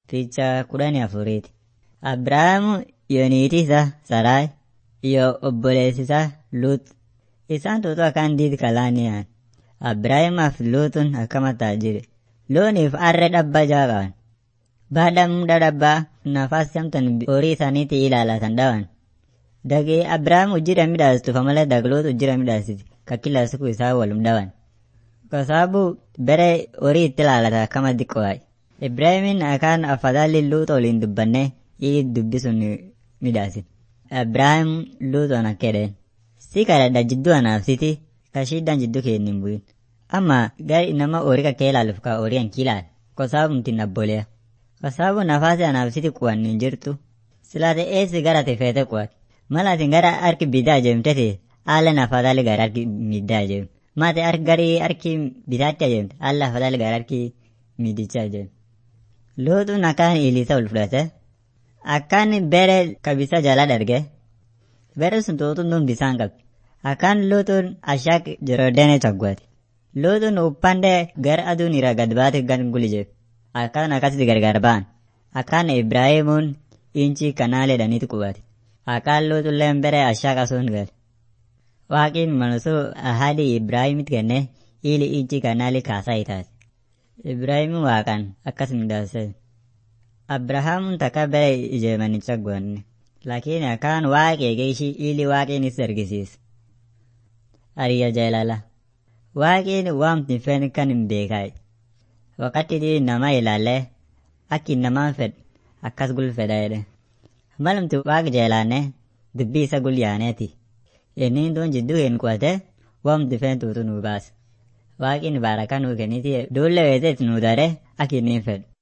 Picha kudhanii afuriiti. Abrahaamu iyo niitii isaa Saraay iyo obboleessi isaa Luut. Isaan tuutu akkaan diid kalaani'an. Abrahaamaa fi Luutun akkama taajire. Looniif harree dhabbaa jaa qaban. Baada muda dhabbaa nafasi amtan horii isaaniitti ilaalatan dhawan. Dagi Abrahaam ujjira midhaastufa malee dagluut ujjira midhaasiti. Ka kila siku isaa walum dhawan. Kwa sababu bere horii itti ilaalata akkama diqqo'aay. Ibraahimin akkaan afadhali Luut waliin dubbanne ili dubbi sun midhaasin. Abrahaam Luutoon akka jedheen. Si kadhadha jidduu anaaf siti ka shiddaan jidduu keenya hin bu'in. Amma gari nama horii kakkee ilaaluuf ka horii hanki ilaal. Kwa sababu mtiin abboleya. Kwa sababu nafaasi anaaf siti qu'an hin jirtu. Silaate eessi gara ati feete qu'at. Mala atin gara harki bitaa ajeemtete haala afadhali gara harki middaa ajeem. Maati harki gari harki bitaatti ajeemte haala afadhali gara harki midicha ajeem. Luutuun akkaan ilisa ol fudhate. Akkaan bere kabisa jala darge. Bere sun tuutuun tun bisaan qabdi. Akkaan luutuun ashaak Jorodeene caggwaate. Luutuun uppande gara aduun irraa gad baate gan gulijeef. Akkaan akkasitti gargar ba'an. Akkaan Ibraahimuun inchi kanaaleedhaniitu qubate. Akkaan luutulleen bere ashaak asuun gale. Waaqiin manusuu ahadii Ibraahimitti kenne ili inchi kanaali kaasaa itaate. Ibraahimin waaqaan akkas midhaase. Abrahaamuun takka bere ijeemanicha goonne. Lakini akkaan waaqee geeshii ili waaqiinis argisiise. Ariya jaalala. Waaqiin waamti fen kan hin beekaay. Wakati nama ilaalee akki namaan fed akkas gulfedha jedhe. Malumti waaq jeelaanne dubbii isa gulyaaneeti. Inni duun jidduu hin qo'ate waamti fen tuutu nuu baase. Waaqin baarakaa nuu kenniti duulle weeteet nuu dare akki inni fedhu.